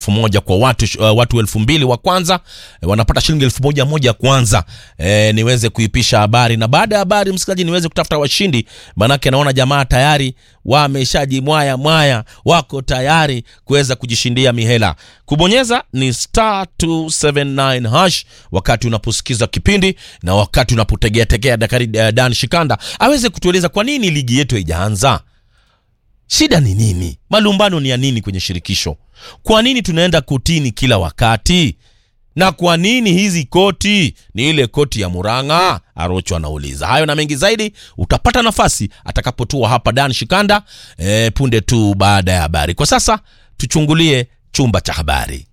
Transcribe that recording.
elfu moja kwa watu uh, watu elfu mbili wa kwanza eh, wanapata shilingi elfu moja moja kwanza eh, niweze kuipisha habari na baada ya habari msikilizaji niweze kutafuta washindi manake naona jamaa tayari wameshajimwaya mwaya wako tayari kuweza kujishindia mihela kubonyeza ni star 279 hash wakati unaposikiza kipindi na wakati unapotegea tegea dakari uh, dan shikanda aweze kutueleza kwa nini ligi yetu haijaanza shida ni nini malumbano ni ya nini kwenye shirikisho kwa nini tunaenda kotini kila wakati na kwa nini hizi koti ni ile koti ya muranga arocho anauliza hayo na mengi zaidi utapata nafasi atakapotua hapa dan shikanda e, punde tu baada ya habari kwa sasa tuchungulie chumba cha habari